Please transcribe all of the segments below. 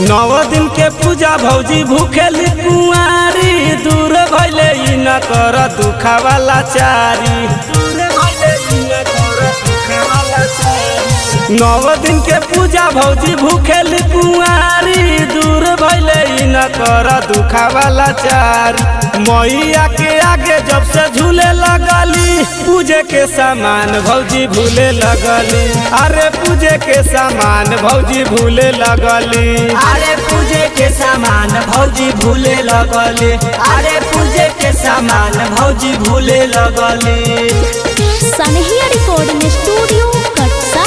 नौ दिन के पूजा भौजी भूखेली कुंवारी दूर भैले ई न कर दुखा वाला चारी दूर भइले ई न कर दुखा वाला चारी। नौ दिन के पूजा भौजी भूखेली कुंवारी दूर भैले ई न कर दुखा वाला चारी मैया के आगे जब से झूले लगली पूजे के सामान भौजी भूले लगली अरे पूजे के सामान भौजी भूले लगली अरे पूजे के सामान भौजी भूले लगले अरे पूजे के सामान भौजी भूले लगले सनहिया रिकॉर्डिंग स्टूडियो कटसा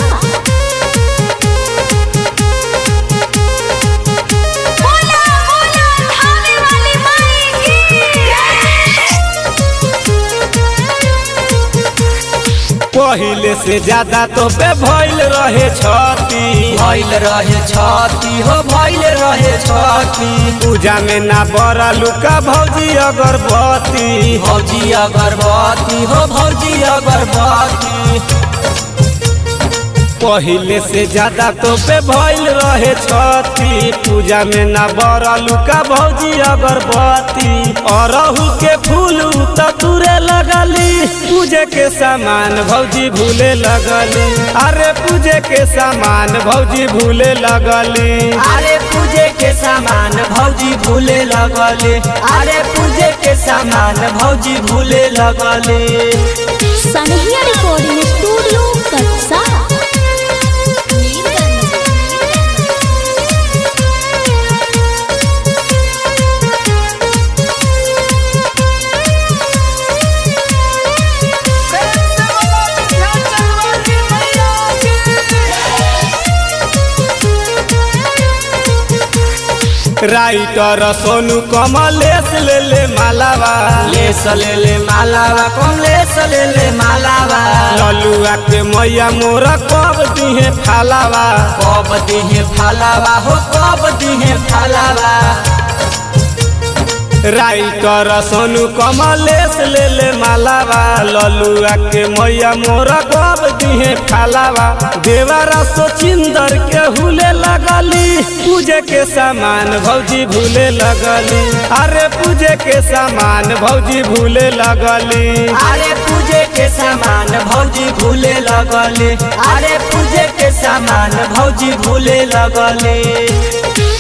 बोला बोला थाने वाली माई पहिले से ज्यादा तो पे भइल रहे छती भइल रहे छती हो भइल रहे छती पूजा में ना बड़ा लुका भौजी अगरबत्ती भौजी अगरबत्ती हो भौजी अगरबत्ती पहिले से ज्यादा तो पे भइल रहे छती पूजा में ना बड़ा लुका भौजी अगरबत्ती अरहू के फूल त तुरे लगली पूजे के सामान भौजी भूले लगली अरे पूजे के सामान भौजी भूले लगली अरे पूजे के सामान भौजी भूले लगले अरे पूजे के सामान भौजी भूले लगले सनहिया रिकॉर्डिंग स्टूडियो कटसा राइटर सोनू कमलेश ले ले मालावा लेस ले ले मालावा कम लेस ले ले मालावा ललुआ के मैया मोर कब दिहे फालावा कब दिहे फालावा हो कब दिहे फालावा राइटर सोनू कमलेश ले ले मालावा ललुआ के मैया मोर कब दिहे फालावा देवारा सोचिंदर के हुले लगली पूजे के सामान भौजी भूले लगली अरे पूजे के सामान भौजी भूले लगली अरे पूजे के सामान भौजी भूले लगले अरे पूजे के सामान भौजी भूले लगले